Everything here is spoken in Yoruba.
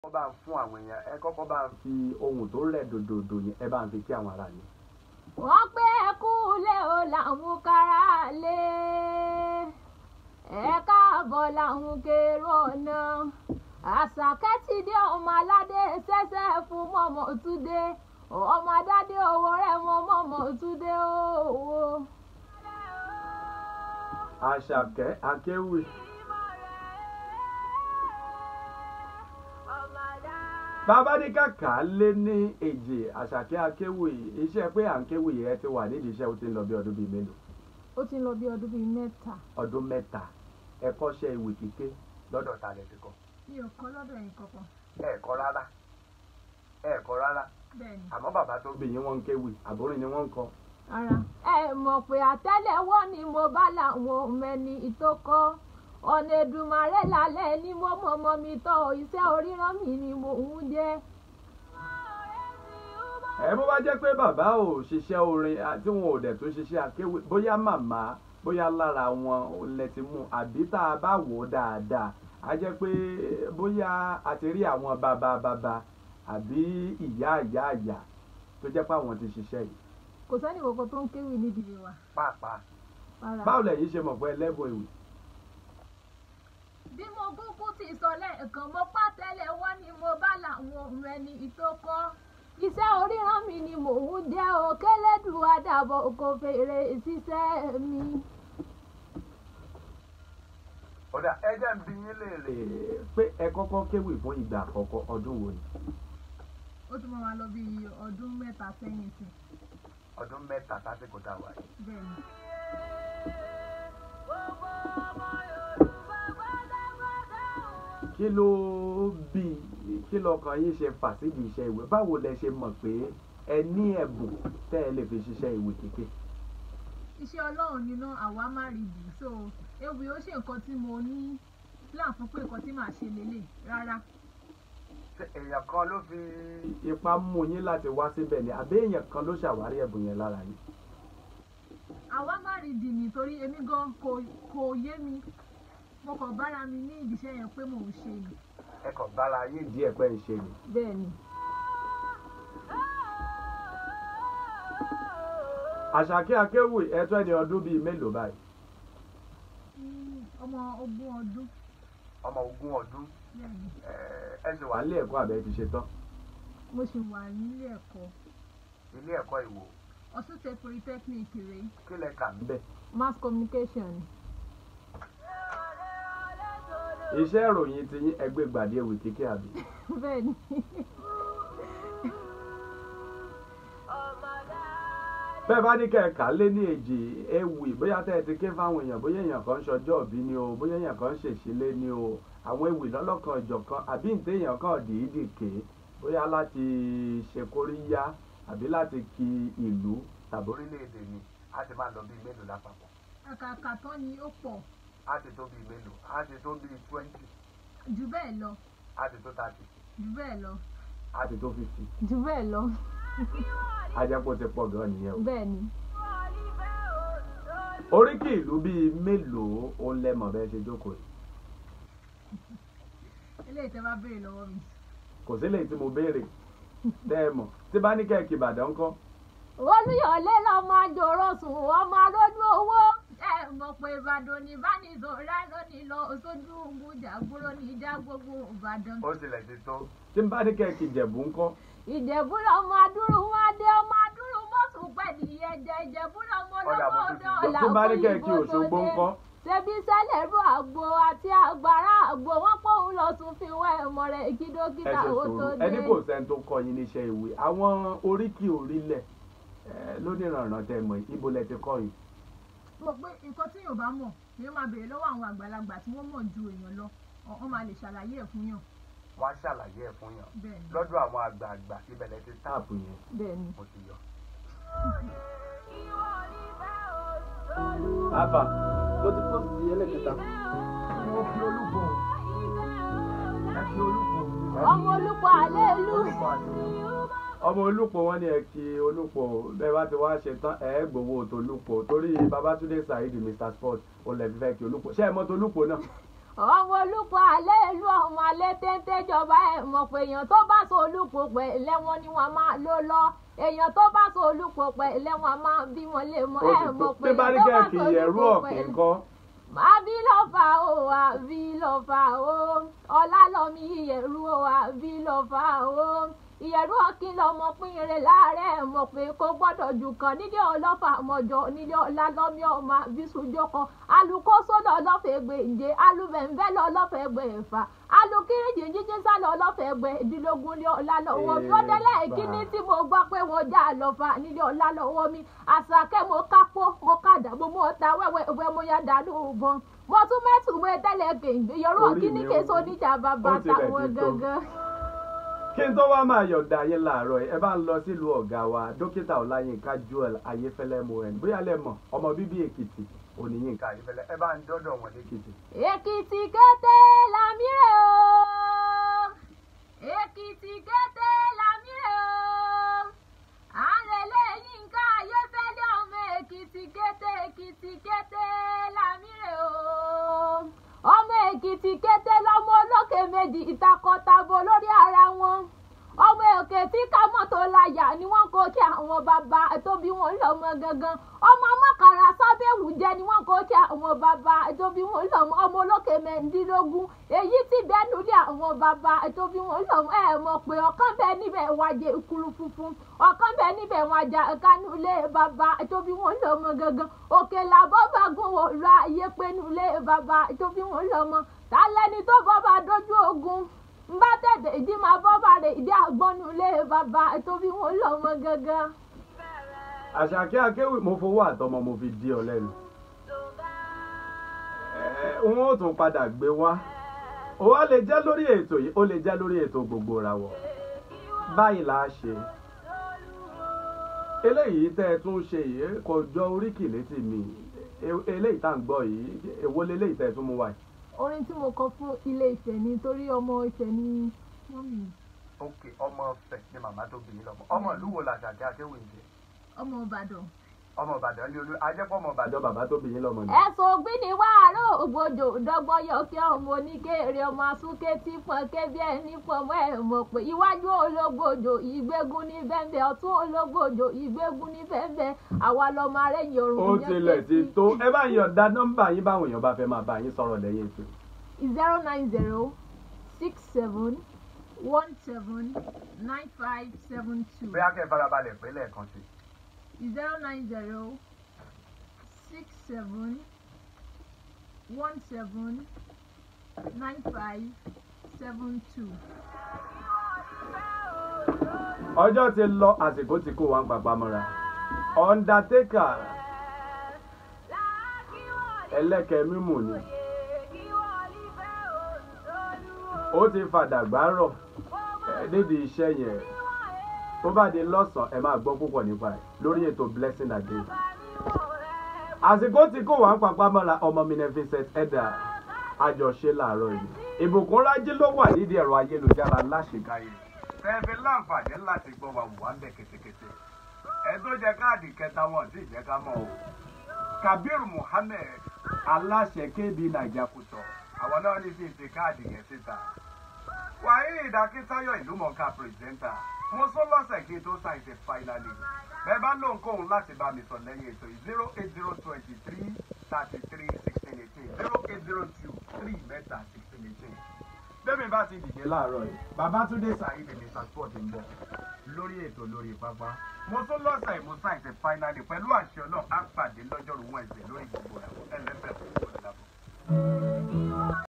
kọ́kọ́ bá ń fún àwọn èèyàn ẹ kọ́kọ́ bá ń fi ohun tó rẹ̀ dòdòdò yẹn ẹ bá ń fi kí àwọn ará ni. wọ́n pé ẹkú lé o làwọn kára lé ẹ káàbọ̀ làwọn kérò ọ̀nà àṣàkẹ́ ti dé ọmọ aládé ṣẹ́ṣẹ́ fún mọ́mọ́ túndé ọmọ adádé owó rẹ̀ mọ́ mọ́mọ́ túndé owó. àṣàkẹ́ akéwì bàbá ní kàkà lé ní èjì àṣàkẹ́ akéwì iṣẹ́ pé à ń kéwì ẹ ti wà nídìí iṣẹ́ ó ti ń lọ bí ọdún bíi mélòó ó ti ń lọ bí ọdún bíi mẹ́ta. ọdún mẹ́ta ẹ kọ́ṣẹ́ ìwé kíké lọ́dọ̀ ta lẹ ti kọ́ mi ò kọ́ lọ́dọ̀ yín kankan. ẹ kọ́ rárá ẹ kọ́ rárá bẹ́ẹ̀ni. àmọ́ bàbá tó bí yín wọ́n ń kéwì àbórin ni wọ́n ń kọ́ ara ẹ mọ̀ pé àtẹ́lẹwọ́ ni mo bá làwọn mẹ́ni ìtókọ́ ọ̀nà Èdùmàrè lálẹ́ ni mo mọ̀mọ́ mi tọ́ iṣẹ́ oríran mi ni mo ń jẹ́. ẹ bó bá jẹ́ pé bàbá ò ṣiṣẹ́ orin tí wọn ò dẹ̀ tún ṣiṣẹ́ akéwì bóyá màmá bóyá lára wọn lẹ ti mú àbí tá a bá wò ó dáadáa a jẹ́ pé bóyá a ti rí àwọn bàbá bàbá àbí ìyá ìyá ìyá tó jẹ́ pé àwọn ti ṣiṣẹ́ yìí. kò sẹ́ni kankan tó ń kéwì nídìí wa. pàápàá Rárá. báwo lẹ̀yin ṣe mọ̀ pé ẹlẹ́bùn ìwé bí mo kúkú ti sọ lẹ́ẹ̀kan mo pàtẹ́lẹwọ́ ni mo bá làwọn mẹ́ni ìtókọ́ iṣẹ́ oríran mi ni mò ń jẹ́ o kélédùn àdàbọ̀ kò fèrè ṣiṣẹ́ mi. ọ̀dà ẹ jẹ́ ń bi yín léèrè pé ẹ kọ́kọ́ kéwì fún ìgbà àkọ́kọ́ ọdún wo ni ó tún máa lọ bí ọdún mẹ́ta sẹ́yìn sí ọdún mẹ́ta sásìkò tá a wà yìí. bẹ́ẹ̀ ni. kí ló bí kí lọkàn yín ṣe fà sídìí iṣẹ́ ìwé báwo lẹ ṣe mọ̀ pé ẹ ní ẹ̀bùn tẹ́ ẹ lè fi ṣiṣẹ́ ìwé kíké. iṣẹ́ ọlọ́run nínú àwa má rí bì so ewì ó ṣe nǹkan tí mo ní plan fún pé nǹkan tí màá ṣe lélẹ̀ rárá. ṣé èèyàn kan ló fi ipá mú yín láti wá síbẹ̀ ni àbí èèyàn kan ló ṣàwárí ẹ̀bùn yẹn lára yín. àwa má rí bì nítorí èmi gan kò kò yé mi mo kàn bára mi ní ìdíṣẹ́ yẹn pé mò ń ṣe ni. ẹ kàn bára yín díẹ̀ pẹ́ ń ṣe ni. bẹ́ẹ̀ ni. àṣàkí akéwì ẹ̀tọ́ ẹni ọdún bíi mélòó báyìí. ọmọ ogún ọdún ọmọ ogún ọdún bẹ́ẹ̀ ni ẹ ṣe wà nílé ẹ̀kọ́ àbẹ́ ti ṣe tán. mo sì wà nílé ẹ̀kọ́ ilé ẹ̀kọ́ ìwò Ọ̀ṣun State Polytechnic rèé kí lẹ kà ń bẹ̀. mass communication. iṣẹ́ ìròyìn ti yín ẹgbẹ́ gbàdé ewì kíké àbí. bẹ́ẹ̀ ni. bẹ́ẹ̀ bá ní kẹ̀kà lé ní èjì ewì bóyá tẹ́ ẹ ti ké fáwọn èèyàn bóyá èèyàn kan ń ṣọjọ́ òbí ni o bóyá èèyàn kan ń ṣèṣílé ni o àwọn ewì lọ́lọ́kan ìjọ̀kan àbí ǹtẹ́ èèyàn kan dìídì ké bóyá láti ṣe kóríyá àbí láti kí ìlú tàbí orílẹ̀-èdè ni á ti máa lọ bíi mélòó lápapọ̀ àkàkà tán ni ó pọ̀ á ti tó bíi mélòó á ti tó bíi twenty jù bẹ́ẹ̀ lọ á ti tó thirty jù bẹ́ẹ̀ lọ á ti tó fifty jù bẹ́ẹ̀ lọ á jẹ́ kó ti pọ̀ gan nìyẹn o. bẹ́ẹ̀ ni. oríkì ìlú bíi mélòó ó lẹ́mọ̀ bẹ́ẹ̀ ṣe jókòó yìí eléyìí tẹ́ bá béèrè lọ́wọ́ mi. kò sí lèyí tí mo béèrè tẹ́ ẹ mọ̀ tí bá ní kẹ́ẹ̀kì ìbàdàn ńkọ́ olùyọ̀lé lọ́mọ àjòrò sùn ọmọ alójú owó ẹ mọ̀ pé ìbàdàn ní ìbánisọ̀rọ̀ lónìí lọ sójú gbùjà gbúrò ní ìjà gbogbo ìbàdàn. ó tilẹ̀ ti tó tí bá ní kẹ́ẹ̀kì ìjẹ̀bú ńkọ́ ìjẹ̀bú lọ́mọ adúrú wọn dé ọmọ adúrú mọ́tò pẹ̀lú ẹ̀jẹ̀ ìjẹ̀bú lọ́mọ ọ̀dà mo lọ́mọ tún ti ọ̀dọ́ gbọ́ tí bá ní kẹ́ẹ̀kì òṣogbo ńkọ́ ṣebí sẹ́lẹ̀rú àgbo àti àgbàrá àgbo wọn pòun lọ tún fi wá ẹ̀mọ rẹ̀ ẹ kídókítà ṣe ó tó sòrò dé. ẹni kò sẹ́ni tó kọ́ yín níṣẹ́ ìwé àwọn oríkì orílẹ̀ ẹ, lónìrànràn tẹ́ mọ̀ yìí, ibo lẹ ti kọ́ yìí mo pé nǹkan tí yóò bá mọ̀ ni ó máa béèrè lọ́wọ́ àwọn àgbàlagbà tí wọ́n mọ̀ ju èèyàn lọ ọ̀- wọ́n máa lè ṣàlàyé ẹ̀ fún yàn wọ́n á ṣàlàyé ẹ̀ fún yàn bẹ́ẹ̀ ni lọ́dọ̀ àwọn àgbààgbà ibẹ̀ lẹ ti táàpù yẹn bẹ́ẹ̀ ni. mo ti yọ. Àbà, mo ti post ẹlẹ́kẹta. Mo fi olúkọ. Ẹ fi olúkọ. ọmọ olùkọ́ àlẹ́ ìlú ọmọ olùpọ̀ wọn ni ẹ kí olùpọ̀ bẹ́ẹ̀ bá ti wá ṣe tán ẹ gbowó tolúpọ̀ torí Babátúndé Saheed Mr Sport olè fífẹ́ kí olùpọ̀ ṣé ẹ mọ̀ tolúpọ̀ náà ọmọ olùkọ́ alẹ́ ìlú ọmọ alẹ́ téńté jọba ẹ̀ mọ̀ pé èèyàn tó bá so olùkọ́ pẹ̀ lẹ́wọ̀n ni wọ́n máa ló lọ èèyàn tó bá so olùkọ́ pẹ̀ lẹ́wọ̀n máa bí wọn lè mọ ó ẹ̀ ti tó mọ̀ pé bí bá ní èèyàn tó bá kẹ́ẹ̀kì so ẹ̀rú olùkọ́ ọ̀kìn pẹ̀ kọ́ àbí ló fà ó àbí ló fà ó ọlálọ́mí ìyẹ̀rú ó àbí ló fà ó ìyẹ̀rú ọ̀kìn lọmọ pínrin láàárẹ̀ mọ̀ pé kó gbọ́dọ̀ jù kan nílé ọlọ́fà mọ̀jọ nílé ọlálọ́mí ọmọ bísújó kan alùkóso lọ lọ́fẹ̀ẹ́ gbèǹde alùbẹ̀ǹbẹ̀ lọ lọ́fẹ̀ẹ́ gbẹ̀fà alùkíríjì jíjí sálọ lọ́fẹ̀ẹ́ gbẹ̀ẹ́dínlógún ní ọlálọ́wọ́ mi ó délẹ̀ kíní tí mo gbọ́ pé wọ́n já lọ́fà nílé ọlálọ́wọ́ mi àṣàkẹ́ mo kápó mo kàdàbò mo ta wẹ́wẹ́ ìwẹ́ mo yá dànù bọ́n mo tún mẹ́tù mo tẹ́lẹ̀ gbèǹde yọrọ Orí kíní mi késo wú. níjà bàbá Ó tilẹ̀ táwọn ti tó. gangan. kí n tó wá máa yọ̀ǹda yín láàárọ̀ yìí, ẹ bá ń lọ sílùú ọ̀gá wa dókítà ọláyínká joel ayéfẹ́lẹ́ mohan bóyá lẹ mọ̀ ọmọ bíbí èkìtì oníyínká ayéfẹ́lẹ́ ẹ bá ń dọ́dọ̀ wọn lẹ́kìtì. èkìtì kété lámìrè o èkìtì kété lámìrè o àrẹ̀lẹ̀ yínká ayéfẹ́lẹ́ ọmọ èkìtì kété èkìtì kété lámìrè o ọmọ èkìtì kété lọmọ olókè méjì ìtakọtabo lórí ara wọn ọmọ òkè tí ká mọ́tò láyà ni wọ́n kó kí àwọn bàbá tó bí wọn lọ́mọ gangan ọmọ mọ́kàrà sábẹ́wù jẹ́ ni wọ́n kó kí àwọn bàbá tó bí wọn lọ́mọ ọmọ olókè mẹ́ndínlógún èyí tí bẹ́ẹ̀nu lé àwọn bàbá tó bí wọn lọ́mọ ẹ̀ mọ̀ pé ọ̀kan bẹ́ẹ̀ níbẹ̀ wájẹ ìkúrú funfun ọ̀kan bẹ́ẹ̀ níbẹ̀ wájà kánú lé bàbá tó bí wọn lọ́mọ gangan òkè làbọ́ bá gún wò ra ayé pẹ́nu lé bàbá tó bí wọn lọ́mọ tálẹ́ni tó bọ́ bá dojú ogun n bá tẹ̀tẹ̀ ìdí máa bọ́ bàrè ìdí àgbọ́nú ilé bàbá tó bí wọn lọ́mọ gangan. àṣàkẹ́ akéwì mo fowó àtọmọ mo fi di ọ lẹ́nu. ẹ wọn ò tún padà gbé wá ó wá lè jẹ́ lórí ètò yìí ó lè jẹ́ lórí ètò gbogbo ìràwọ̀ báyìí là á ṣe eléyìí tẹ́ ẹ tún ṣe yìí kò jọ oríkì létí mi E- eléyìí tá à ń gbọ́ yìí èwo leléyìí tẹ́ ẹ tún mú wá yìí. orin tí mo kọ fún ilé Ifẹ̀ ni torí ọmọ Ifẹ̀ ni mọ́mì ok ọmọ ọfẹ ni màmá tó bí yín lọmọ ọmọ ìlú wo làṣàkẹ́ akéwì ń jẹ ọmọ Ìbàdàn. ọmọ ìbàdàn lé olú ajẹ́pọ̀ ọmọ ìbàdàn bàbá tó bí yín lọmọ ni. ẹ̀sùn ògbín ni wàhálà ògbójò dọ́gbọ́n yọ kí ọmọ oníkèrè ọmọ asúnké tí fọn kébí ẹni fọmọ ẹ̀ mọ̀ pé iwájú ológbòjò ìgbégun ní bẹ́ẹ̀ ọ̀tún ológbòjò ìgbégun ní bẹ́ẹ̀ àwa lọ́mọ arẹ́yìn òrùn ó tilẹ̀ ti tó ẹ bá yọ̀ǹda nọ́mbà yín báwọn èèyàn bá fẹ́ máa bá yín sọ̀rọ̀ lẹ́yìn ètò. zero nine zero six seven one seven nine five seven two bóyá kẹ́ ẹ farabalẹ̀ pé lẹ́ẹ̀kan sí. zero nine zero six seven one seven nine five seven two. ọjọ́ ti lọ àsìkò tí kò wá ń papá mọ́ra undertaker ẹlẹ́kẹ̀ mímù ni ó ti fàdàgbà rọ̀ ẹ, nídìí iṣẹ́ yẹn tó bá di lọ́sàn-án ẹ máa gbọ́ púpọ̀ nípa ẹ̀ lórí ètò blessing a day àsìkò tí kò wá ń papá mọ́ra ọmọ mi ní Vincent Edda àjọṣe làárọ̀ yìí ìbùkún rájí ló wà nídìí ẹ̀rọ ayélujára láṣekáyé fẹ́ẹ́fẹ́ láǹfààní láti gbọ́ wa wà ń bẹ̀ kétékété ẹ tó jẹ káàdì kẹta wọn sì jẹ́ ká mọ̀ o Kabir Muhammed aláṣẹ KB naija kùtọ àwọn náà ní sí ti káàdì yẹn síta wàhíì ìdákítayọ ìlúmọ̀ọ́ká pírẹsẹ́ńtà mo sọ lọ́sẹ̀ kí n tó ṣàìṣe fáínálì bẹ́ẹ̀ bá lóhunkóhun láti bá mi sọ lẹ́yìn ètò yìí zero eight zero twenty three thirty three sixteen eighteen zero eight zero two three mẹ́ta sixteen eighteen bẹ́ẹ̀mi bá ti dìde láàárọ̀ yìí babatunde saheed mr sport ń bọ̀ lórí ètò lórí pápá mo tún lọ́sẹ̀ mo ṣàìṣe fáínálì pẹ̀lú àṣẹ náà á pàdé lọ́jọ́rú wẹ̀nsẹ̀ lórí gbogbo ẹ̀ ẹlẹ́fẹ̀ẹ́ fún ìgbòho lábọ̀.